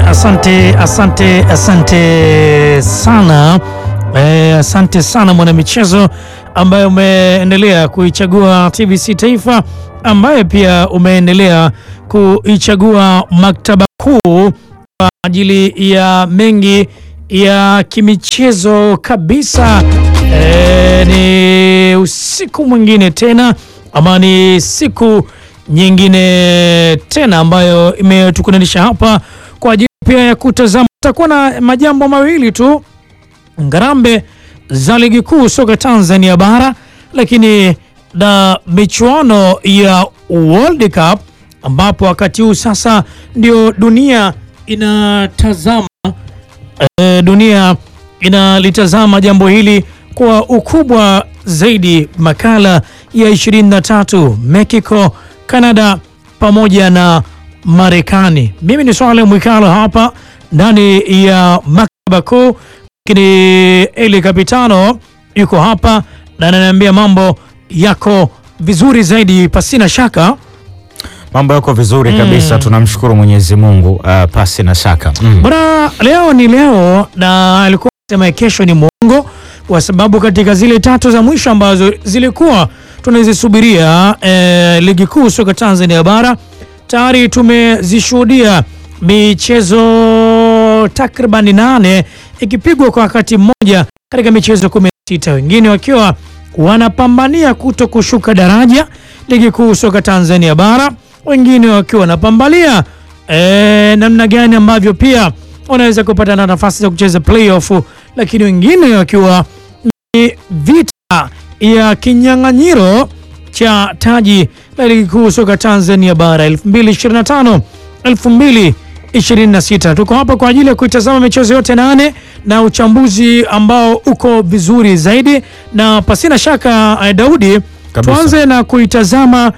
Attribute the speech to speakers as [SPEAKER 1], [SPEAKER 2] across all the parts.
[SPEAKER 1] Asante, asante, asante sana eh, asante sana mwanamichezo ambaye umeendelea kuichagua TBC Taifa, ambaye pia umeendelea kuichagua maktaba kuu kwa ajili ya mengi ya kimichezo kabisa. Eh, ni usiku mwingine tena ama ni siku nyingine tena ambayo imetukutanisha hapa kwa ajili pia ya kutazama. Tutakuwa na majambo mawili tu, ngarambe za ligi kuu soka Tanzania bara, lakini na michuano ya World Cup ambapo wakati huu sasa ndio dunia inatazama e, dunia inalitazama jambo hili kwa ukubwa zaidi. Makala ya 23 Mexico, Canada pamoja na Marekani. Mimi ni Swale Mwikalo hapa ndani ya maktaba kuu, lakini Eli Kapitano yuko hapa na ananiambia mambo yako vizuri zaidi, pasina shaka
[SPEAKER 2] Mambo yako vizuri kabisa, tunamshukuru Mwenyezi Mungu uh, pasi na shaka mm.
[SPEAKER 1] Bwana, leo ni leo na alikuwa sema kesho ni mwongo, kwa sababu katika zile tatu za mwisho ambazo zilikuwa tunazisubiria eh, ligi kuu soka Tanzania bara tayari tumezishuhudia michezo takriban nane ikipigwa kwa wakati mmoja katika michezo 16 wengine wakiwa wanapambania kuto kushuka daraja ligi kuu soka Tanzania bara, wengine wakiwa wanapambania e, namna gani ambavyo pia wanaweza kupata na nafasi za kucheza playoff, lakini wengine wakiwa ni vita ya kinyang'anyiro cha taji la ligi kuu soka Tanzania bara 2025 2026. Tuko hapa kwa ajili ya kuitazama michezo yote nane na uchambuzi ambao uko vizuri zaidi, na pasina shaka eh, Daudi,
[SPEAKER 2] Kabisa.
[SPEAKER 1] tuanze na kuitazama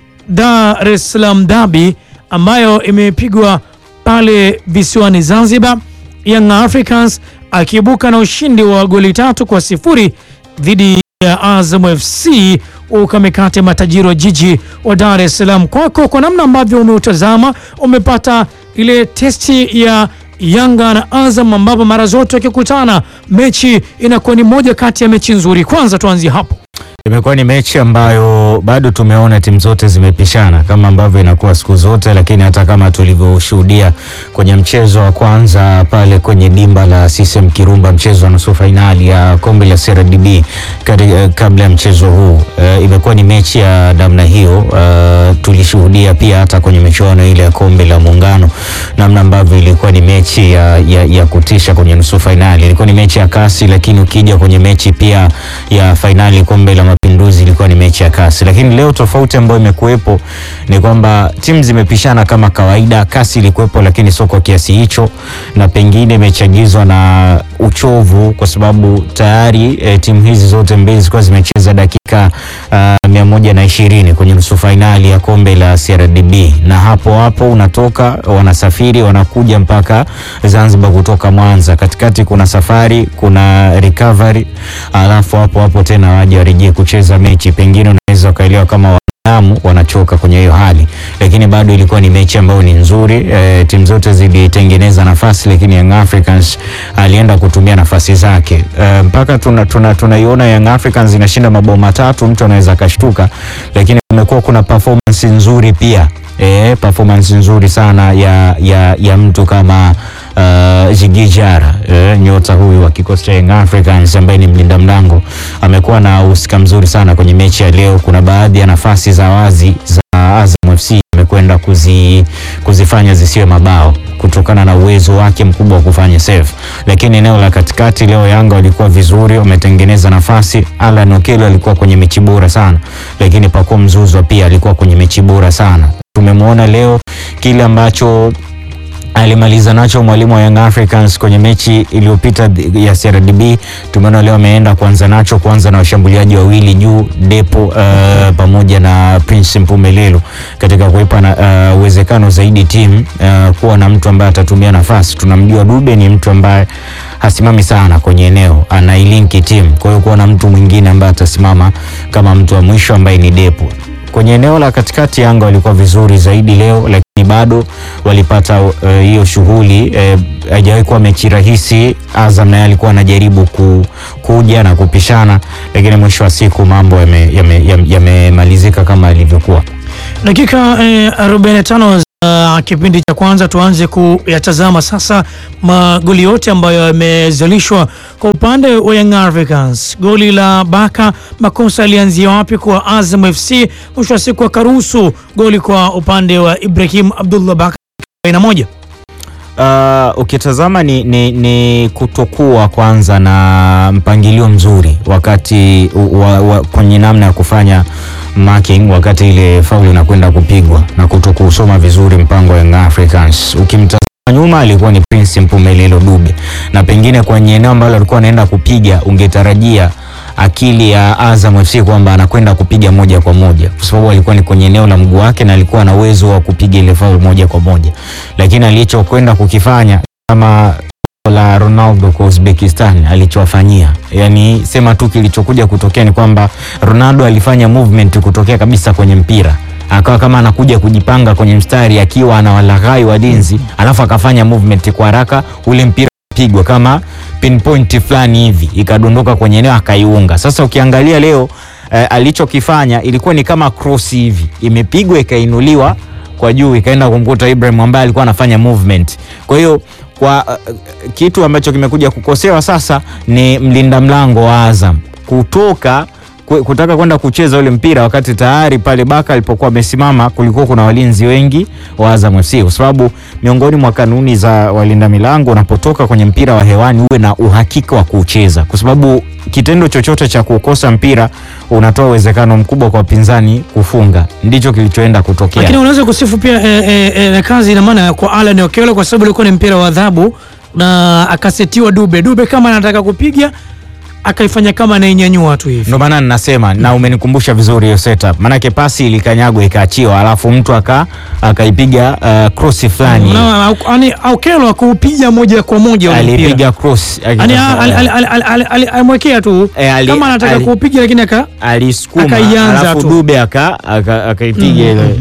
[SPEAKER 1] Dar es Salaam Derby ambayo imepigwa pale visiwani Zanzibar, Young Africans akiibuka na ushindi wa goli tatu kwa sifuri dhidi ya Azam FC ukamekate matajiri wa jiji wa Dar es Salaam. Kwako, kwa namna ambavyo umeutazama, umepata ile testi ya Yanga na Azam, ambapo mara zote wakikutana mechi inakuwa ni moja kati ya mechi nzuri. Kwanza tuanzie hapo.
[SPEAKER 2] Imekuwa ni mechi ambayo bado tumeona timu zote zimepishana kama ambavyo inakuwa siku zote, lakini hata kama tulivyoshuhudia kwenye mchezo wa kwanza pale kwenye dimba la CCM Kirumba, mchezo wa nusu fainali ya kombe la CRDB kati- eh, kabla ya mchezo huu eh, imekuwa ni mechi ya namna hiyo. eh, tulishuhudia pia hata kwenye michuano ile ya kombe la Muungano namna ambavyo ilikuwa ni mechi ya, ya, ya kutisha kwenye nusu fainali. Ilikuwa ni mechi ya kasi, lakini ukija kwenye mechi pia ya fainali kombe la Mapinduzi ilikuwa ni mechi ya kasi, lakini leo tofauti ambayo imekuwepo ni kwamba timu zimepishana kama kawaida. Kasi ilikuwepo, lakini sio kwa kiasi hicho, na pengine imechagizwa na uchovu, kwa sababu tayari eh, timu hizi zote mbili zilikuwa zimecheza dakika uh, mia moja na ishirini kwenye nusu fainali ya kombe la CRDB, na hapo hapo unatoka wanasafiri wanakuja mpaka Zanzibar kutoka Mwanza. Katikati kuna safari, kuna recovery, alafu hapo hapo tena waje warejee kucheza mechi. Pengine unaweza ukaelewa kama wanadamu wanachoka kwenye hiyo hali, lakini bado ilikuwa ni mechi ambayo ni nzuri. E, timu zote zilitengeneza nafasi, lakini Young Africans alienda kutumia nafasi zake e, mpaka tunaiona tuna, tunaiona Young Africans inashinda mabao matatu, mtu anaweza akashtuka, lakini kumekuwa kuna performance nzuri pia e, performance nzuri sana ya, ya, ya mtu kama uh, Jigi Jara e, nyota huyu wa kikosi cha Young Africans ambaye ni mlinda mlango amekuwa na uhusika mzuri sana kwenye mechi ya leo. Kuna baadhi ya nafasi za wazi za Azam FC amekwenda kuzi, kuzifanya zisiwe mabao kutokana na uwezo wake mkubwa wa kufanya save, lakini eneo la katikati leo Yanga walikuwa vizuri, wametengeneza nafasi. Alan Okello alikuwa kwenye mechi bora sana, lakini Pacome Zouzoua pia alikuwa kwenye mechi bora sana. Tumemwona leo kile ambacho alimaliza nacho mwalimu wa Young Africans kwenye mechi iliyopita dhi- ya CRDB. Tumeona leo ameenda kuanza nacho, kuanza na washambuliaji wawili juu Depo uh, pamoja na Prince Mpumelelo katika kuipa na, uh, uwezekano zaidi timu uh, kuwa na mtu ambaye atatumia nafasi. Tunamjua Dube ni mtu ambaye hasimami sana kwenye eneo, anailinki timu. Kwa hiyo kuwa na mtu mwingine ambaye atasimama kama mtu wa mwisho ambaye ni Depo kwenye eneo la katikati. Yanga walikuwa vizuri zaidi leo, ni bado walipata eh, hiyo shughuli eh, haijawahi kuwa mechi rahisi. Azam naye alikuwa anajaribu ku, kuja na kupishana, lakini mwisho wa siku mambo yamemalizika yame, yame, yamemalizika kama ilivyokuwa.
[SPEAKER 1] Dakika eh, 45 za kipindi cha kwanza, tuanze kuyatazama sasa magoli yote ambayo yamezalishwa kwa upande wa Young Africans. Goli la Baka, makosa alianzia wapi kwa Azam FC? Mwisho wa siku akaruhusu goli kwa upande wa Ibrahim Abdullah Baka na moja.
[SPEAKER 2] Uh, ukitazama ni, ni, ni kutokuwa kwanza na mpangilio mzuri wakati wa, wa, kwenye namna ya kufanya marking wakati ile faulu inakwenda kupigwa na kutokusoma vizuri mpango wa Young Africans. Ukimtazama nyuma alikuwa ni Prince Mpumelelo Dube, na pengine kwenye eneo ambalo alikuwa anaenda kupiga ungetarajia akili ya Azam FC kwamba anakwenda kupiga moja kwa moja, kwa sababu alikuwa ni kwenye eneo la mguu wake na alikuwa na uwezo wa kupiga ile faulu moja kwa moja, lakini alichokwenda kukifanya kama la Ronaldo kwa Uzbekistan alichowafanyia, yani sema tu kilichokuja kutokea ni kwamba Ronaldo alifanya movement kutokea kabisa kwenye mpira akawa kama anakuja kujipanga kwenye mstari akiwa anawalaghai walinzi, alafu akafanya movement kwa haraka, ule mpira pigwa kama pinpoint fulani hivi ikadondoka kwenye eneo akaiunga. Sasa ukiangalia leo eh, alichokifanya ilikuwa ni kama cross hivi, imepigwa ikainuliwa kwa juu ikaenda kumkuta Ibrahim ambaye alikuwa anafanya movement. Kwa hiyo kwa uh, kitu ambacho kimekuja kukosewa sasa ni mlinda mlango wa Azam kutoka ku- kutaka kwenda kucheza ule mpira wakati tayari pale Baka alipokuwa amesimama kulikuwa kuna walinzi wengi wa Azam FC, kwa sababu miongoni mwa kanuni za walinda milango, unapotoka kwenye mpira wa hewani uwe na uhakika wa kuucheza, kwa sababu kitendo chochote cha kukosa mpira unatoa uwezekano mkubwa kwa wapinzani kufunga. Ndicho kilichoenda kutokea.
[SPEAKER 1] Lakini unaweza kusifu pia eh, eh, eh, kazi ina maana kwa Alan Okello kwa sababu ilikuwa ni mpira wa adhabu na akasetiwa Dube. Dube kama anataka kupiga akaifanya kama anainyanyua tu hivi.
[SPEAKER 2] Ndio maana ninasema na umenikumbusha vizuri hiyo setup, maanake pasi ilikanyagwa ikaachiwa, alafu mtu aka akaipiga uh, cross fulani
[SPEAKER 1] Na au- yani Okello akuupiga moja kwa moja ule mpira.
[SPEAKER 2] alipiga cross
[SPEAKER 1] Yani
[SPEAKER 2] akitaka-
[SPEAKER 1] ali- ali- ali- ali- ali- ali- alimwekea tu
[SPEAKER 2] Eh, ali-
[SPEAKER 1] kama anataka
[SPEAKER 2] ali-
[SPEAKER 1] kuupiga lakini aka
[SPEAKER 2] alisukuma
[SPEAKER 1] akaianza
[SPEAKER 2] alafu
[SPEAKER 1] tu.
[SPEAKER 2] Dube aka- aka- akaipiga ile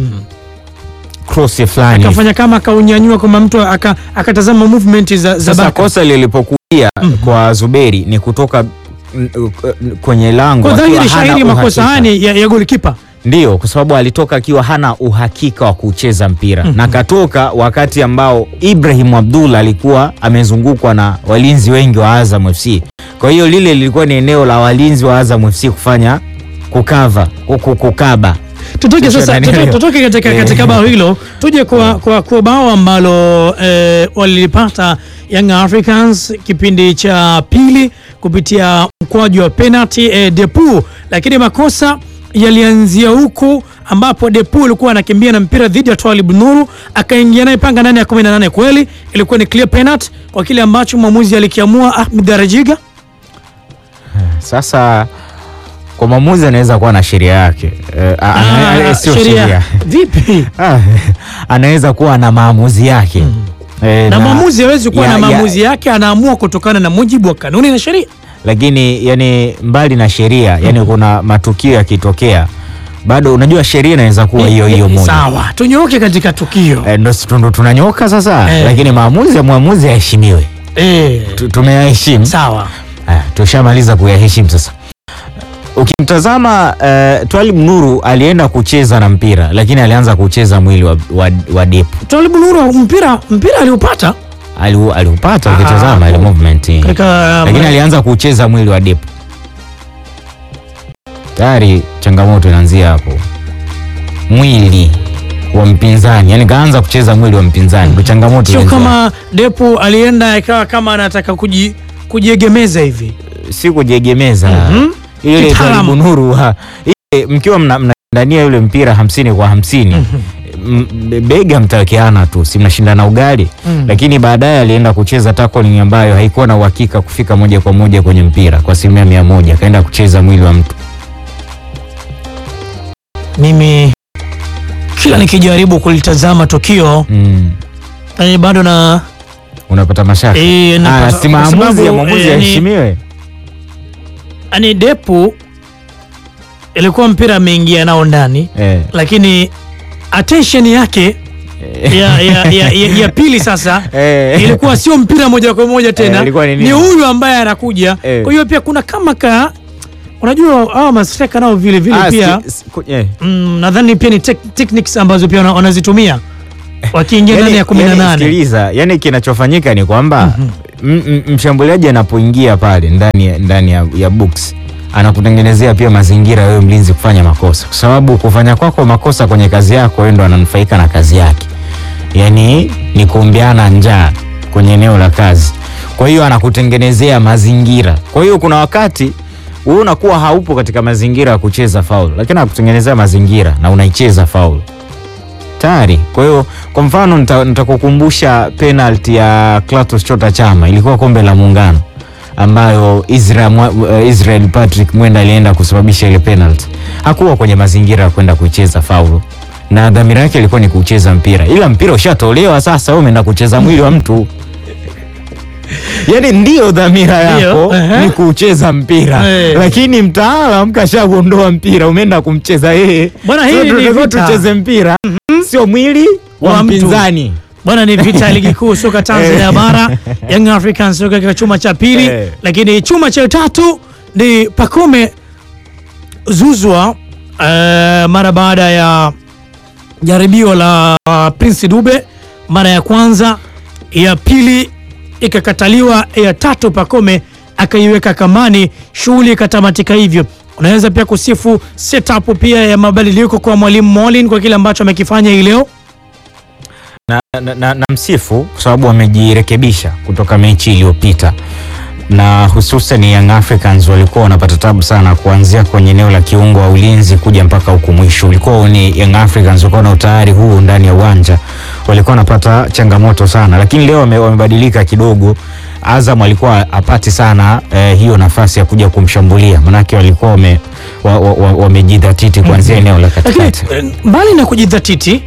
[SPEAKER 2] cross fulani.
[SPEAKER 1] akafanya kama akaunyanyua kama mtu aka- akatazama movement za, za
[SPEAKER 2] Sasa
[SPEAKER 1] Baka.
[SPEAKER 2] kosa lilipokuja kwa Zuberi ni kutoka mm, mm, kwenye lango
[SPEAKER 1] Kwa
[SPEAKER 2] akiwa
[SPEAKER 1] dhahiri
[SPEAKER 2] hana
[SPEAKER 1] shahiri makosa
[SPEAKER 2] uhakika.
[SPEAKER 1] haya ni ya, ya golikipa.
[SPEAKER 2] Ndiyo, kwa sababu alitoka akiwa hana uhakika wa kucheza mpira na katoka wakati ambao Ibrahim Abdullah alikuwa amezungukwa na walinzi wengi wa Azam FC. Kwa hiyo lile lilikuwa ni eneo la walinzi wa Azam FC kufanya kukava kuku- kukaba.
[SPEAKER 1] Tutoke
[SPEAKER 2] Sio
[SPEAKER 1] sasa,
[SPEAKER 2] nani
[SPEAKER 1] tutoke,
[SPEAKER 2] leo?
[SPEAKER 1] tutoke katika,
[SPEAKER 2] Eh.
[SPEAKER 1] katika bao hilo tuje kwa, kwa, kwa bao ambalo eh, walilipata Young Africans kipindi cha pili kupitia mkwaju wa penalty eh, Depu, lakini makosa yalianzia huku ambapo Depu alikuwa anakimbia na mpira dhidi ya Twalib Nuru akaingia naye panga ndani ya 18. Kweli ilikuwa ni clear penalty kwa kile ambacho mwamuzi alikiamua Ahmed Darajiga.
[SPEAKER 2] Sasa kwa mwamuzi anaweza kuwa na sheria yake Eh, a- ana-
[SPEAKER 1] Ah,
[SPEAKER 2] eh, sio sheria
[SPEAKER 1] vipi?
[SPEAKER 2] Ah, anaweza kuwa na maamuzi yake Eh,
[SPEAKER 1] na mwamuzi hawezi kuwa
[SPEAKER 2] ya-
[SPEAKER 1] na
[SPEAKER 2] ya-
[SPEAKER 1] maamuzi yake, anaamua kutokana na mujibu wa kanuni na sheria.
[SPEAKER 2] lakini yani mbali na sheria yani kuna matukio yakitokea bado unajua sheria inaweza kuwa hiyo hiyo moja
[SPEAKER 1] Sawa, tunyooke katika tukio
[SPEAKER 2] Eh, ndo ndo tunanyoka sasa
[SPEAKER 1] Eh.
[SPEAKER 2] lakini maamuzi ya mwamuzi yaheshimiwe
[SPEAKER 1] eh.
[SPEAKER 2] Tu- tumeyaheshimu
[SPEAKER 1] Sawa,
[SPEAKER 2] Haya, tushamaliza kuyaheshimu sasa ukimtazama uh, Twalib Nuru alienda kucheza na mpira lakini alianza kucheza mwili wa, wa, wa Depu
[SPEAKER 1] Twalibu Nuru mpira mpira aliupata
[SPEAKER 2] Aliu- aliupata
[SPEAKER 1] Ah,
[SPEAKER 2] ukitazama ile movement
[SPEAKER 1] katika
[SPEAKER 2] lakini alianza kucheza mwili wa Depu. Tayari changamoto inaanzia hapo, mwili wa mpinzani, yani kaanza kucheza mwili wa mpinzani, ndo changamoto
[SPEAKER 1] sio
[SPEAKER 2] inaanzia
[SPEAKER 1] kama Depu alienda ikawa kama anataka kuji, kujiegemeza hivi
[SPEAKER 2] hapo. si kujiegemeza
[SPEAKER 1] Mhm.
[SPEAKER 2] ile
[SPEAKER 1] Kitaalamu.
[SPEAKER 2] Twalibu Nuru ha- ile mkiwa mna- mnashindania yule mpira hamsini kwa hamsini m- bega mtawekeana tu, si mnashindana ugali
[SPEAKER 1] Mhm.
[SPEAKER 2] lakini baadaye alienda kucheza tackling ambayo haikuwa na uhakika kufika moja kwa moja kwenye mpira kwa asilimia mia moja, akaenda kucheza mwili wa mtu
[SPEAKER 1] mimi kila nikijaribu kulitazama tukio
[SPEAKER 2] mm.
[SPEAKER 1] eh, bado na
[SPEAKER 2] unapata mashaka
[SPEAKER 1] eh,
[SPEAKER 2] Ah,
[SPEAKER 1] napata-
[SPEAKER 2] si
[SPEAKER 1] kwa
[SPEAKER 2] maamuzi
[SPEAKER 1] sababu,
[SPEAKER 2] ya mwamuzi
[SPEAKER 1] eh, ni-
[SPEAKER 2] yaheshimiwe.
[SPEAKER 1] yani Depu ilikuwa mpira ameingia nao ndani
[SPEAKER 2] Eh,
[SPEAKER 1] lakini attention yake ya, ya, ya, ya, ya pili sasa
[SPEAKER 2] Eh.
[SPEAKER 1] ilikuwa sio mpira moja kwa moja tena
[SPEAKER 2] Eh, ilikuwa ni nini?
[SPEAKER 1] ni huyu ambaye anakuja
[SPEAKER 2] Eh.
[SPEAKER 1] kwa hiyo pia kuna kama ka unajua hawa mastreka nao vile vile
[SPEAKER 2] Ah,
[SPEAKER 1] pia
[SPEAKER 2] si- si- ku- eh.
[SPEAKER 1] mm, nadhani pia ni tek- techniques ambazo pia wana- wanazitumia wakiingia ndani ya kumi na
[SPEAKER 2] yani,
[SPEAKER 1] nane
[SPEAKER 2] sikiliza, yani kinachofanyika ni kwamba m- m- mshambuliaji anapoingia pale ndani ya, ndani ya, ya box anakutengenezea pia mazingira wewe mlinzi kufanya makosa, kwa sababu kufanya kwako makosa kwenye kazi yako wewe ndo ananufaika na kazi yake, yani ni kuombeana njaa kwenye eneo la kazi. Kwa hiyo anakutengenezea mazingira. Kwa hiyo kuna wakati wewe unakuwa haupo katika mazingira ya kucheza faul, lakini anakutengenezea mazingira na unaicheza faul tayari. Kwa hiyo kwa mfano nita- nitakukumbusha penalty ya Clatous Chota Chama, ilikuwa kombe la Muungano ambayo Israel, Mwa- uh, Israel Patrick Mwenda alienda kusababisha ile penalty. Hakuwa kwenye mazingira ya kwenda kuicheza faulu na dhamira yake ilikuwa ni kucheza mpira, ila mpira ushatolewa. Sasa wewe umeenda kucheza mwili wa mtu Yaani ndio dhamira
[SPEAKER 1] Ndio,
[SPEAKER 2] yako
[SPEAKER 1] ehe.
[SPEAKER 2] ni kucheza mpira
[SPEAKER 1] Eh.
[SPEAKER 2] lakini mtaalam kashauondoa mpira, umeenda kumcheza yeye.
[SPEAKER 1] Bwana, hii
[SPEAKER 2] So,
[SPEAKER 1] ni
[SPEAKER 2] tunatakiwa
[SPEAKER 1] vita.
[SPEAKER 2] tucheze mpira sio mwili wa
[SPEAKER 1] Wa mtu.
[SPEAKER 2] mpinzani.
[SPEAKER 1] bwana ni vita ya ligi kuu soka Tanzania bara Young Africans soka katika chuma cha pili
[SPEAKER 2] Eh.
[SPEAKER 1] lakini chuma cha tatu ni Pacome Zuzwa eh, mara baada ya jaribio la uh, Prince Dube mara ya kwanza, ya pili ikakataliwa, ya tatu Pacome akaiweka kambani, shughuli ikatamatika hivyo. Unaweza pia kusifu setup pia ya mabadiliko kwa mwalimu Molin kwa kile ambacho amekifanya hii leo.
[SPEAKER 2] na, na, na, na msifu kwa sababu wamejirekebisha kutoka mechi iliyopita na hususan Young Africans walikuwa wanapata tabu sana kuanzia kwenye eneo la kiungo wa ulinzi kuja mpaka huku mwisho. Ulikuwa ni Young Africans walikuwa na utayari huu ndani ya uwanja, walikuwa wanapata changamoto sana, lakini leo wame- wamebadilika kidogo. Azam alikuwa apati sana eh, hiyo nafasi ya kuja kumshambulia, manake walikuwa wame- wa- wa- wa- wamejidhatiti kuanzia eneo la
[SPEAKER 1] Lakini
[SPEAKER 2] katikati.
[SPEAKER 1] eh, mbali na kujidhatiti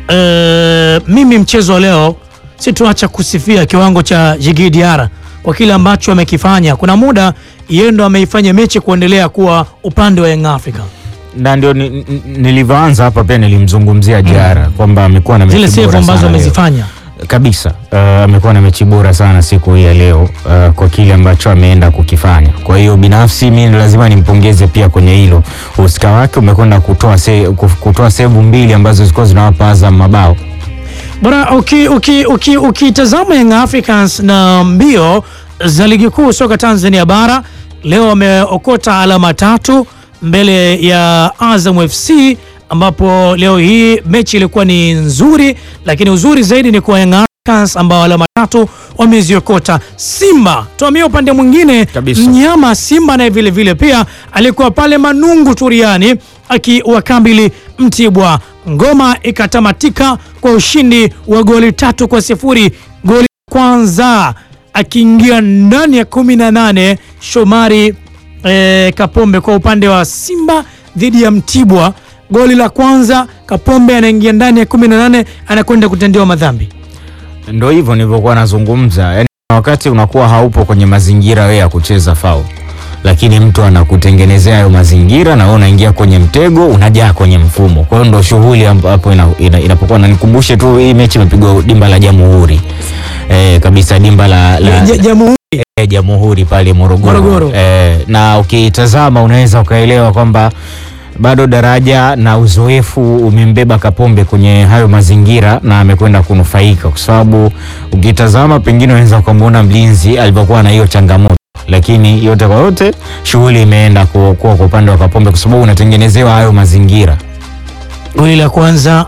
[SPEAKER 1] eh, mimi mchezo wa leo situacha kusifia kiwango cha Djigui Diarra kwa kile ambacho amekifanya. Kuna muda yeye ndo ameifanya mechi kuendelea kuwa upande wa Young Africa.
[SPEAKER 2] na ndio ni- ni- nilivyoanza hapa pia nilimzungumzia Diarra kwamba amekuwa na mechi
[SPEAKER 1] Zile save
[SPEAKER 2] bora
[SPEAKER 1] ambazo
[SPEAKER 2] sana leo.
[SPEAKER 1] amezifanya
[SPEAKER 2] kabisa. Uh, amekuwa na mechi bora sana siku hii ya leo uh, kwa kile ambacho ameenda kukifanya. Kwa hiyo binafsi mimi lazima nimpongeze pia kwenye hilo. Uhusika wake umekwenda kutoa se, kuf- kutoa sevu mbili ambazo zilikuwa zinawapa Azam mabao.
[SPEAKER 1] bora. Ukitazama uki, uki, ukitazama Young Africans na mbio za ligi kuu soka Tanzania bara leo wameokota alama tatu mbele ya Azam FC ambapo leo hii mechi ilikuwa ni nzuri, lakini uzuri zaidi ni kwa Young Africans ambao alama tatu wameziokota. Simba tuamia upande mwingine
[SPEAKER 2] Kabisa.
[SPEAKER 1] mnyama Simba naye vile vile pia alikuwa pale Manungu Turiani akiwakabili Mtibwa. Ngoma ikatamatika kwa ushindi wa goli tatu kwa sifuri. Goli kwanza akiingia ndani ya kumi na nane Shomari eh, Kapombe kwa upande wa Simba dhidi ya Mtibwa. Goli la kwanza Kapombe anaingia ndani ya kumi na nane anakwenda kutendewa madhambi.
[SPEAKER 2] Ndio hivyo nilivyokuwa nazungumza, yani wakati unakuwa haupo kwenye mazingira wewe ya kucheza foul, lakini mtu anakutengenezea hayo mazingira na wewe unaingia kwenye mtego, unajaa kwenye mfumo. Kwa hiyo ndo shughuli ambapo ina, ina, inapokuwa na nikumbushe tu hii mechi imepigwa dimba la Jamhuri eh, kabisa dimba la, la,
[SPEAKER 1] Ja- Jamhuri
[SPEAKER 2] eh, Jamhuri pale Morogoro,
[SPEAKER 1] Morogoro.
[SPEAKER 2] Eh, na ukitazama unaweza ukaelewa kwamba bado daraja na uzoefu umembeba Kapombe kwenye hayo mazingira na amekwenda kunufaika, kwa sababu ukitazama pengine unaweza ukamwona mlinzi alivyokuwa na hiyo changamoto, lakini yote kwa yote shughuli imeenda ku- kuwa kwa upande wa Kapombe kwa sababu unatengenezewa hayo mazingira.
[SPEAKER 1] goli la kwanza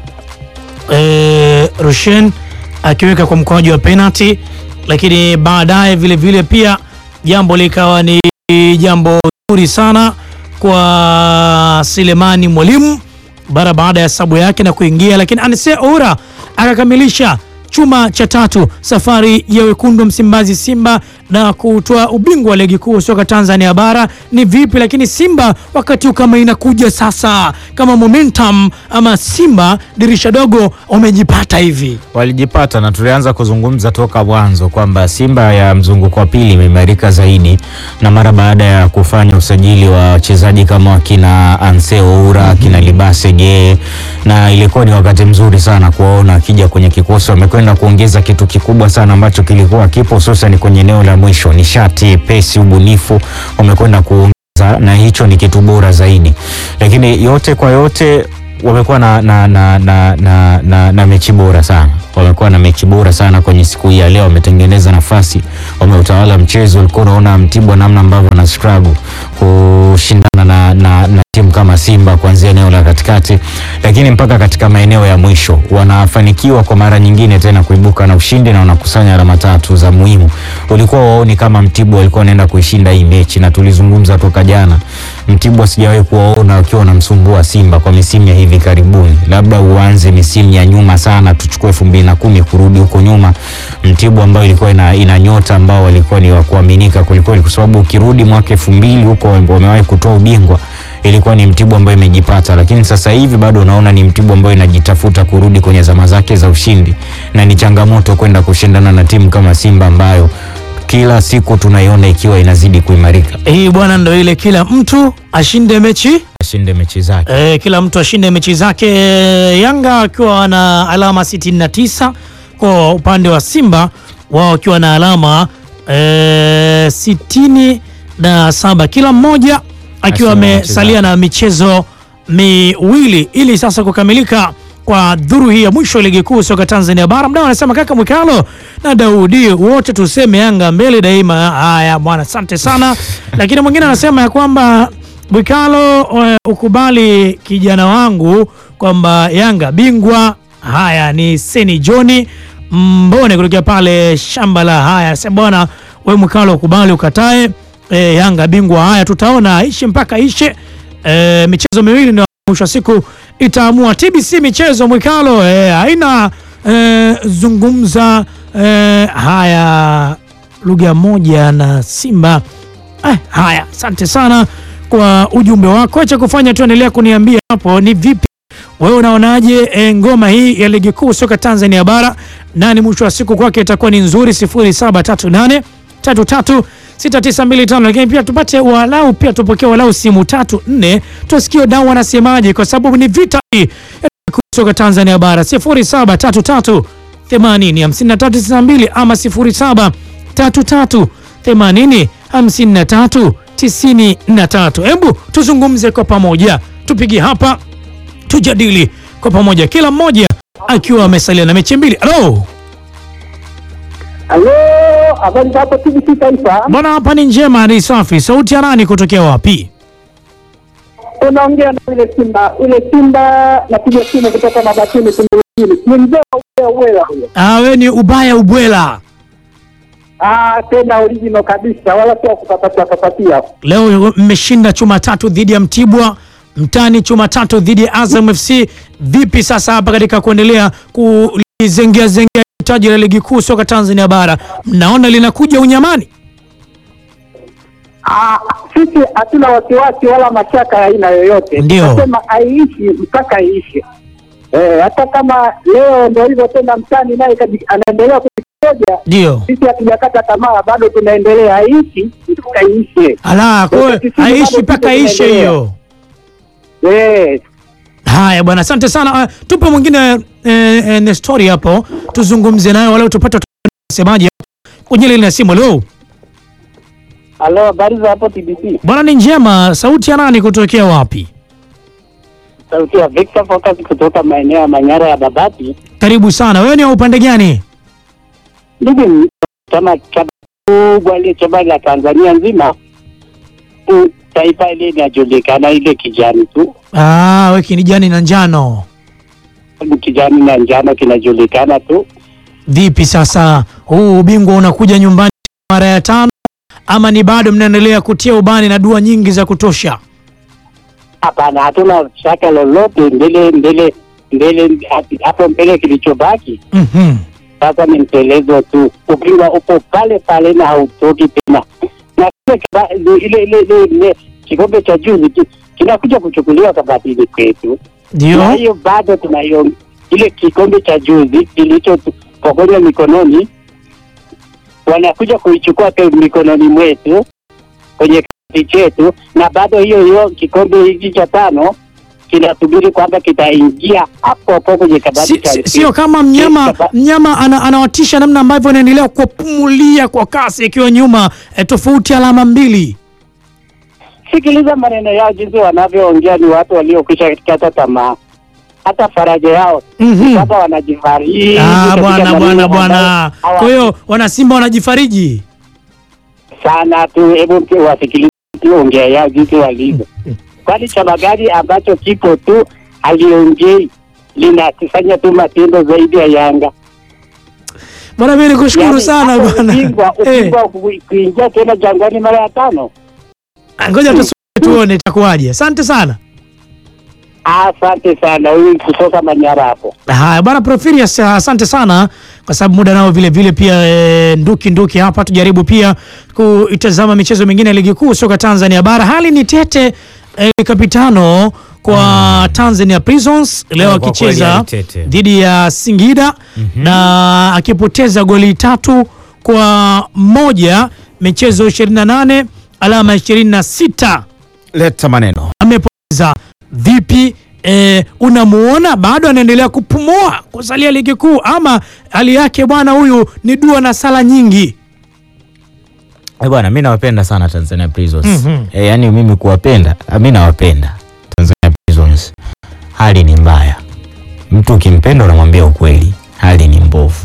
[SPEAKER 1] eh, Rushen akiweka kwa mkwaju wa penalty, lakini baadaye vile vile pia jambo likawa ni jambo zuri sana kwa Selemani Mwalimu bara baada ya sabu yake na kuingia, lakini Anse Oura akakamilisha chuma cha tatu. Safari ya wekundu wa Msimbazi Simba na kutoa ubingwa wa ligi kuu soka Tanzania bara ni vipi, lakini Simba wakati huu kama inakuja sasa kama momentum ama Simba dirisha dogo wamejipata hivi
[SPEAKER 2] walijipata na tulianza kuzungumza toka mwanzo kwamba Simba ya mzunguko wa pili imeimarika zaidi, na mara baada ya kufanya usajili wa wachezaji kama wakina Anse Oura kina Libase Geye, na ilikuwa ni wakati mzuri sana kuwaona akija kwenye kikosi. Wamekwenda kuongeza kitu kikubwa sana ambacho kilikuwa kipo, hususan kwenye eneo la mwisho, nishati, pesi, ubunifu, wamekwenda kuongeza na hicho ni kitu bora zaidi, lakini yote kwa yote wamekuwa na, na, na, na, na, na, na mechi bora sana. Wamekuwa na mechi bora sana kwenye siku hii ya leo, wametengeneza nafasi, wameutawala mchezo. Ulikuwa unaona Mtibwa namna ambavyo na struggle kushindana na, na, na timu kama Simba kuanzia eneo la katikati, lakini mpaka katika maeneo ya mwisho wanafanikiwa kwa mara nyingine tena kuibuka na ushindi na wanakusanya alama tatu za muhimu. Ulikuwa waoni kama Mtibwa walikuwa wanaenda kuishinda hii mechi, na tulizungumza toka jana, Mtibwa sijawahi kuwaona wakiwa wanamsumbua Simba kwa misimu ya hivi karibuni, labda uanze misimu ya nyuma sana, tuchukue elfu mbili na kumi kurudi huko nyuma, Mtibwa ambayo ilikuwa ina, ina nyota ambao walikuwa ni wa kuaminika kwelikweli, kwa sababu ukirudi mwaka elfu mbili huko wamewahi kutoa ubingwa ilikuwa ni Mtibwa ambayo imejipata, lakini sasa hivi bado unaona ni Mtibwa ambayo inajitafuta kurudi kwenye zama zake za ushindi, na ni changamoto kwenda kushindana na timu kama Simba ambayo kila siku tunaiona ikiwa inazidi kuimarika.
[SPEAKER 1] hii bwana, ndo ile kila mtu ashinde mechi
[SPEAKER 2] Ashinde mechi zake.
[SPEAKER 1] E, kila mtu ashinde mechi zake. Yanga akiwa na alama 69 kwa upande wa Simba wao wakiwa na alama e, sitini na saba kila mmoja akiwa
[SPEAKER 2] Ashinde mechi
[SPEAKER 1] amesalia na michezo miwili ili sasa kukamilika kwa dhuru hii ya mwisho ya ligi kuu soka Tanzania bara. Mdau anasema kaka Mwikalo na Daudi wote tuseme Yanga mbele daima. Haya bwana, asante sana. Lakini mwingine anasema ya kwamba Mwikalo, eh, ukubali kijana wangu kwamba Yanga bingwa. Haya ni Seni Joni Mbone kutokea pale shamba la haya. Sasa bwana, we Mwikalo ukubali ukatae, eh, Yanga bingwa. Haya tutaona ishe mpaka ishe. Eh, michezo miwili ndio mwisho wa siku itaamua. TBC michezo Mwikalo eh, haina eh, zungumza eh, haya lugha moja na Simba eh, haya asante sana kwa ujumbe wako. Acha kufanya tu, endelea kuniambia hapo ni vipi wewe unaonaje e, ngoma hii ya ligi kuu soka Tanzania bara, nani mwisho wa siku kwake itakuwa ni nzuri? 0738 33 6925 lakini pia tupate walau pia tupokee walau simu tatu nne, tusikie dau wanasemaje, kwa sababu ni vita hii ya ligi kuu soka Tanzania bara 0733 80 5392 ama 0733 80 53 93. Hebu tuzungumze kwa pamoja, tupige hapa tujadili kwa pamoja, kila mmoja akiwa amesalia na mechi mbili. Halo
[SPEAKER 3] Halo, habari za hapo TBC Taifa?
[SPEAKER 1] bwana, hapa ni njema, ni safi. Sauti ya nani kutokea wapi?
[SPEAKER 3] Unaongea na ile Simba, ile Simba napiga simu kutoka Mabatini Tunduruni. Ni mzee wa Ubwela Ubwela huyo.
[SPEAKER 1] Ah, we ni ubaya ubwela.
[SPEAKER 3] Ah, tena original kabisa, wala sio kupapatia papatia.
[SPEAKER 1] Leo mmeshinda chuma tatu dhidi ya Mtibwa mtani, chuma tatu dhidi ya Azam FC. Vipi sasa hapa katika kuendelea kulizengea zengea taji la ligi kuu soka Tanzania bara, mnaona linakuja unyamani?
[SPEAKER 3] Ah, sisi hatuna wasiwasi wala mashaka ya aina yoyote.
[SPEAKER 1] Ndio.
[SPEAKER 3] Nasema aiishi mpaka iishe. Eh, hata kama leo ndio hivyo tena mtani naye kaji- anaendelea kujikoja,
[SPEAKER 1] Ndio
[SPEAKER 3] sisi hatujakata tamaa, bado tunaendelea aishi mpaka iishe.
[SPEAKER 1] ala, kwa hiyo
[SPEAKER 3] Sisi
[SPEAKER 1] haishi
[SPEAKER 3] bado
[SPEAKER 1] mpaka
[SPEAKER 3] tuko
[SPEAKER 1] ishe
[SPEAKER 3] tunaendelea.
[SPEAKER 1] hiyo.
[SPEAKER 3] Eh,
[SPEAKER 1] Haya bwana, asante sana. Uh, tupe mwingine eh, eh, Nestori hapo tuzungumze naye walau tupate semaji kwenye ile ya simu. Leo
[SPEAKER 3] Halo, habari za hapo TBC?
[SPEAKER 1] bwana, ni njema. Sauti ya nani kutokea wapi?
[SPEAKER 3] Sauti ya Victor Focus kutoka maeneo ya Manyara ya Babati.
[SPEAKER 1] Karibu sana. Wewe ni wa upande gani?
[SPEAKER 3] Ndugu, chama chama kubwa ile chama la Tanzania nzima tu, taifa ile inajulikana ile kijani tu,
[SPEAKER 1] Ah, wewe kinijani na njano.
[SPEAKER 3] kijani na njano kinajulikana tu.
[SPEAKER 1] Vipi sasa, huu ubingwa unakuja nyumbani mara ya tano ama ni bado mnaendelea kutia ubani na dua nyingi za kutosha?
[SPEAKER 3] Hapana, hatuna shaka lolote mbele mbele mbele hapo mbele, kilichobaki
[SPEAKER 1] Mhm.
[SPEAKER 3] sasa ni mtelezo tu, ukiwa upo pale pale na hautoki tena, na kile kiba- ile ile ile ile kikombe cha juzi ki- kinakuja kuchukuliwa kabatini kwetu, na
[SPEAKER 1] Ndio.
[SPEAKER 3] hiyo bado tunayo ile kikombe cha juzi kilichopokonywa mikononi, wanakuja kuichukua kwa mikononi mwetu kwenye kiti chetu, na bado hiyo hiyo kikombe hiki cha tano kinasubiri kwamba kitaingia hapo hapo kwenye kabati
[SPEAKER 1] Si,
[SPEAKER 3] cha
[SPEAKER 1] si, sio kama mnyama
[SPEAKER 3] Kaba-
[SPEAKER 1] mnyama ana, anawatisha namna ambavyo anaendelea kupumulia kwa kasi akiwa nyuma eh, tofauti alama mbili.
[SPEAKER 3] Sikiliza maneno yao jinsi wanavyoongea, ni watu waliokwisha kata tamaa, hata faraja yao
[SPEAKER 1] Mhm.
[SPEAKER 3] sasa wanajifariji
[SPEAKER 1] Ah,
[SPEAKER 3] katika
[SPEAKER 1] bwana
[SPEAKER 3] maneno
[SPEAKER 1] bwana
[SPEAKER 3] ambayo
[SPEAKER 1] bwana.
[SPEAKER 3] hawa-
[SPEAKER 1] Kwa hiyo wanasimba wanajifariji.
[SPEAKER 3] sana tu. Hebu mtu wasikilize tu ongea yao jinsi walivyo, kwani chama gani ambacho kipo tu haliongei linakifanya tu matendo zaidi ya Yanga?
[SPEAKER 1] Bwana, mimi nikushukuru
[SPEAKER 3] Yaani,
[SPEAKER 1] sana
[SPEAKER 3] hapo
[SPEAKER 1] bwana.
[SPEAKER 3] ubingwa
[SPEAKER 1] Eh,
[SPEAKER 3] ubingwa ku- kuingia tena Jangwani mara ya tano.
[SPEAKER 1] ngoja tusubiri tuone itakuwaje. Asante sana.
[SPEAKER 3] Asante sana, huyu kutoka Manyara hapo.
[SPEAKER 1] Haya bwana Profilius, asante sana kwa sababu muda nao vile vile pia e, nduki nduki hapa, tujaribu pia kuitazama michezo mingine ya ligi kuu soka Tanzania bara. Hali ni tete e, kapitano kwa Tanzania Prisons leo
[SPEAKER 2] Yeah, kwa kweli
[SPEAKER 1] akicheza
[SPEAKER 2] hali tete.
[SPEAKER 1] dhidi ya Singida na akipoteza goli tatu kwa moja michezo 28 alama 26
[SPEAKER 2] Leta maneno.
[SPEAKER 1] amepoteza vipi? E, unamuona bado anaendelea kupumua kusalia ligi kuu, ama hali yake bwana huyu ni dua na sala nyingi?
[SPEAKER 2] Eh, bwana mi nawapenda sana Tanzania Prisons.
[SPEAKER 1] Mhm.
[SPEAKER 2] Eh, yaani mimi kuwapenda, ah, mi nawapenda Tanzania Prisons. Hali ni mbaya, mtu ukimpenda unamwambia ukweli, hali ni mbovu.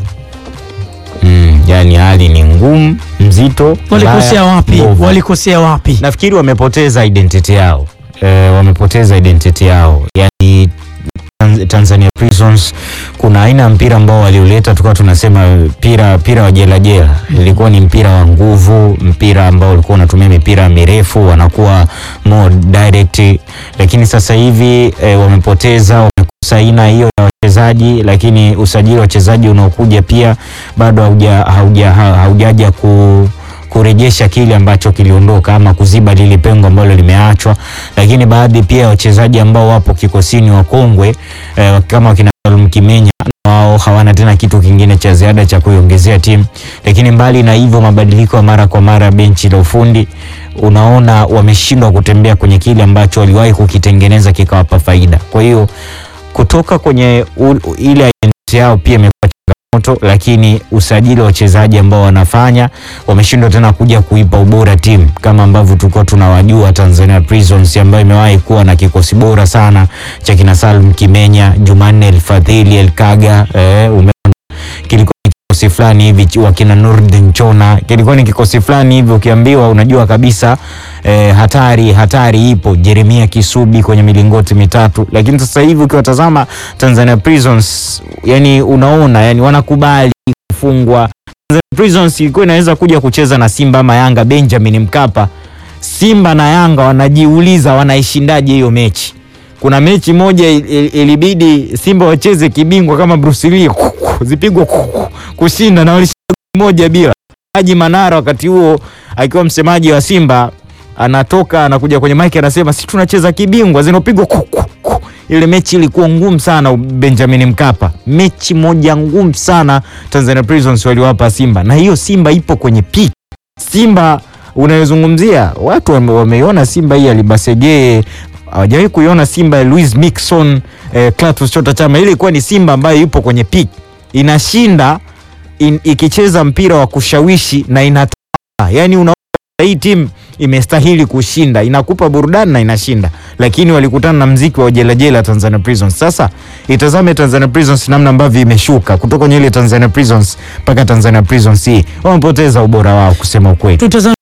[SPEAKER 2] Mm, yaani hali ni ngumu, mzito.
[SPEAKER 1] Walikosea
[SPEAKER 2] mbaya,
[SPEAKER 1] wapi?
[SPEAKER 2] mbovu.
[SPEAKER 1] Walikosea wapi?
[SPEAKER 2] Nafikiri wamepoteza identity yao e, wamepoteza identity yao yani Tanz- Tanzania Prisons kuna aina ya mpira ambao walioleta tukawa tunasema mpira mpira wa jela jela, ilikuwa ni mpira wa nguvu, mpira ambao ulikuwa unatumia mipira mirefu, wanakuwa more direct, lakini sasa hivi e, wamepoteza wamekosa aina hiyo ya wachezaji, lakini usajili wa wachezaji unaokuja pia bado hauja hauja ha- haujaja ku kurejesha kile ambacho kiliondoka ama kuziba lile pengo ambalo limeachwa, lakini baadhi pia ya wachezaji ambao wapo kikosini wakongwe eh, kama wakina Salum Kimenya wao hawana tena kitu kingine cha ziada cha kuiongezea timu. Lakini mbali na hivyo, mabadiliko ya mara kwa mara benchi la ufundi, unaona wameshindwa kutembea kwenye kile ambacho waliwahi kukitengeneza kikawapa faida. Kwa hiyo kutoka kwenye u, ile identity yao pia imekuwa changamoto, lakini usajili wa wachezaji ambao wanafanya wameshindwa tena kuja kuipa ubora timu kama ambavyo tulikuwa tunawajua Tanzania Prisons ambayo imewahi kuwa na kikosi bora sana cha kina Salum Kimenya, Jumanne Elfadhili Elkaga, eh, umeona kilikuwa ni kikosi fulani hivi ch- wakina Nurdin Chona, kilikuwa ni kikosi fulani hivi ukiambiwa unajua kabisa eh, hatari hatari ipo. Jeremia Kisubi kwenye milingoti mitatu, lakini sasa hivi ukiwatazama Tanzania Prisons, yani unaona yani wanakubali kufungwa. Tanzania Prisons ilikuwa inaweza kuja kucheza na Simba ama Yanga Benjamin Mkapa. Simba na Yanga wanajiuliza wanaishindaje hiyo mechi. Kuna mechi moja il- il- ilibidi Simba wacheze kibingwa kama Bruce Lee zipigwa kushinda na walishinda goli moja bila. Haji Manara wakati huo akiwa msemaji wa Simba anatoka anakuja kwenye mic anasema si tunacheza kibingwa zinapigwa ku, ku, ku. Ile mechi ilikuwa ngumu sana Benjamin Mkapa, mechi moja ngumu sana Tanzania Prisons waliwapa Simba, na hiyo Simba ipo kwenye peak. Simba unayozungumzia watu wame- wameiona Simba hii alibasegee hawajawahi kuiona Simba ya Louis Mixon eh, Clatous Chota Chama. Ile ilikuwa ni Simba ambayo ipo kwenye peak, inashinda in, ikicheza mpira wa kushawishi na inatoa, yani unaona hii timu imestahili kushinda, inakupa burudani na inashinda, lakini walikutana na mziki wa jelajela Tanzania Prisons. Sasa itazame Tanzania Prisons namna ambavyo imeshuka kutoka kwenye ile Tanzania Prisons mpaka Tanzania Prisons hii, wamepoteza ubora wao kusema ukweli.
[SPEAKER 1] tutazame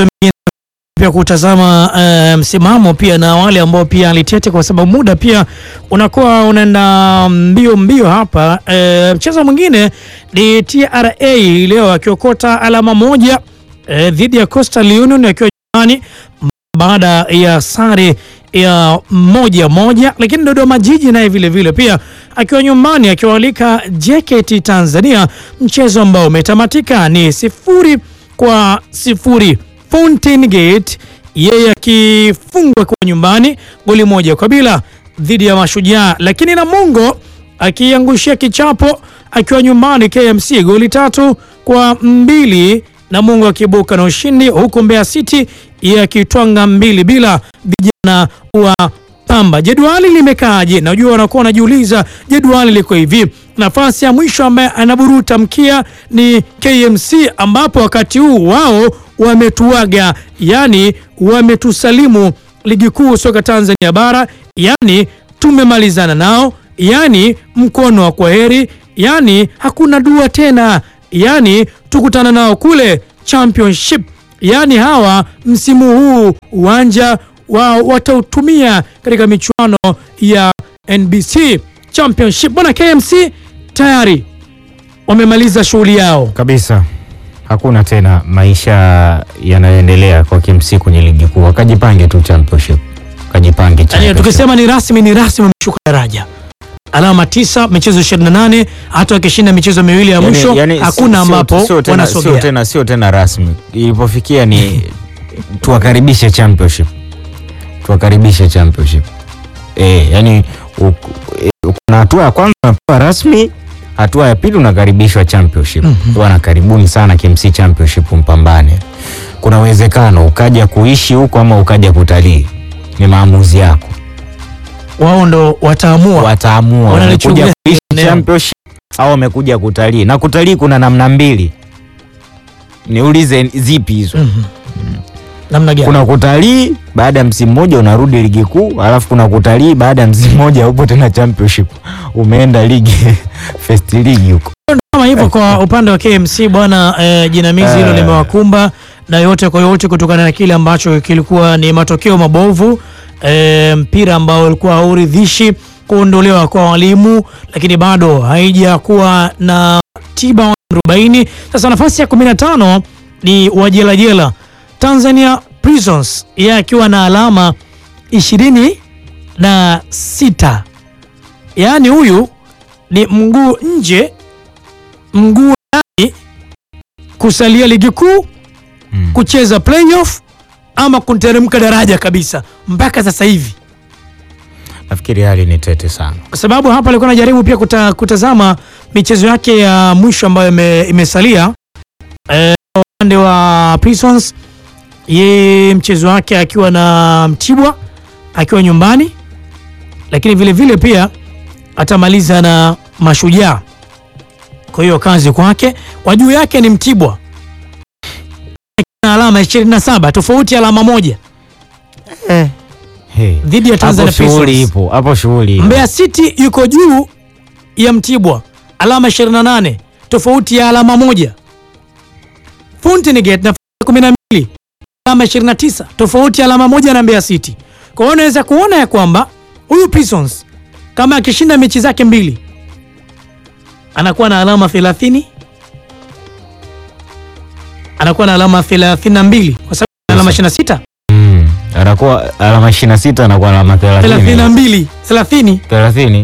[SPEAKER 1] pia kutazama eh, msimamo pia na wale ambao pia alitete, kwa sababu muda pia unakuwa unaenda mbio mbio hapa. Eh, mchezo mwingine ni TRA leo akiokota alama moja eh, dhidi ya Coastal Union akiwa nyumbani baada ya sare ya moja moja, lakini Dodoma Jiji naye vile vile pia akiwa nyumbani akiwaalika JKT Tanzania, mchezo ambao umetamatika ni sifuri kwa sifuri. Fountain Gate yeye akifungwa kwa nyumbani goli moja kwa bila dhidi ya Mashujaa, lakini Namungo akiangushia kichapo akiwa nyumbani KMC goli tatu kwa mbili Namungo akiibuka na ushindi, huku Mbeya City yeye akitwanga mbili bila vijana wa Pamba. Jedwali limekaaje? Najua wanakuwa wanajiuliza jedwali liko hivi. Nafasi ya mwisho ambaye anaburuta mkia ni KMC, ambapo wakati huu wao wametuaga, yani wametusalimu ligi kuu soka Tanzania bara, yani tumemalizana nao, yani mkono wa kwaheri, yani hakuna dua tena, yani tukutana nao kule championship. Yani hawa msimu huu uwanja wa watautumia katika michuano ya NBC Championship. Bwana KMC tayari wamemaliza shughuli yao.
[SPEAKER 2] kabisa. Hakuna tena maisha yanayoendelea kwa KMC kwenye ligi kuu, wakajipange tu championship, kajipange
[SPEAKER 1] Yani,
[SPEAKER 2] championship.
[SPEAKER 1] tukisema ni rasmi ni rasmi, wameshuka daraja, alama tisa, michezo 28. Hata wakishinda michezo miwili ya
[SPEAKER 2] Yani-
[SPEAKER 1] mwisho
[SPEAKER 2] yani
[SPEAKER 1] hakuna
[SPEAKER 2] sio- sio-
[SPEAKER 1] ambapo
[SPEAKER 2] sio tena, sio
[SPEAKER 1] wanasogea.
[SPEAKER 2] tena, sio tena rasmi. Ilipofikia ni tuwakaribishe championship, tuwakaribishe championship. Eh, yani u- e, kuna hatua ya kwanza unapewa rasmi, hatua ya pili unakaribishwa championship. Bwana, karibuni sana KMC championship, mpambane. Kuna uwezekano ukaja kuishi huko ama ukaja kutalii, ni maamuzi yako,
[SPEAKER 1] Wao ndo wataamua.
[SPEAKER 2] wataamua
[SPEAKER 1] Wanalichungulia
[SPEAKER 2] wamekuja kuishi
[SPEAKER 1] eneo.
[SPEAKER 2] championship au wamekuja kutalii. Na kutalii kuna namna mbili, niulize zipi hizo?
[SPEAKER 1] Mhm. Namna gani?
[SPEAKER 2] Kuna kutalii baada ya msimu mmoja unarudi ligi kuu, alafu kuna kutalii baada ya msimu mmoja upo tena championship, umeenda ligi first league huko.
[SPEAKER 1] kama hivyo kwa upande wa KMC bwana, eh, jinamizi hilo
[SPEAKER 2] Eh.
[SPEAKER 1] limewakumba na yote kwa yote kutokana na kile ambacho kilikuwa ni matokeo mabovu eh, mpira ambao ulikuwa hauridhishi, kuondolewa kwa walimu, lakini bado haijakuwa na tiba wa arobaini. Sasa nafasi ya 15 ni wajelajela Tanzania Prisons, yeye akiwa na alama ishirini na sita yaani huyu ni mguu nje mguu ndani kusalia ligi kuu
[SPEAKER 2] Mm.
[SPEAKER 1] kucheza playoff ama kuteremka daraja kabisa mpaka sasa hivi,
[SPEAKER 2] Nafikiri hali ni tete sana.
[SPEAKER 1] kwa sababu hapa alikuwa anajaribu pia kuta, kutazama michezo yake ya mwisho ambayo ime, imesalia Eh, upande wa Prisons, ye mchezo wake akiwa na Mtibwa akiwa nyumbani, lakini vile vile pia atamaliza na Mashujaa. Kwa hiyo kazi kwake, kwa juu yake ni Mtibwa na alama 27 tofauti ya alama moja
[SPEAKER 2] Hey.
[SPEAKER 1] dhidi ya
[SPEAKER 2] Hapo
[SPEAKER 1] Tanzania
[SPEAKER 2] shughuli
[SPEAKER 1] Prisons.
[SPEAKER 2] ipo, hapo shughuli ipo.
[SPEAKER 1] Mbeya City yuko juu ya Mtibwa alama 28 tofauti ya alama moja. Fountain Gate nafasi ya 12 alama 29 tofauti ya alama moja na Mbeya City. Kwa hiyo unaweza kuona ya kwamba huyu Prisons kama akishinda mechi zake mbili anakuwa na alama 30 anakuwa na alama 32 kwa sababu ana alama 26
[SPEAKER 2] Mm. Anakuwa alama 26 anakuwa alama 30.
[SPEAKER 1] 32 30
[SPEAKER 2] 30.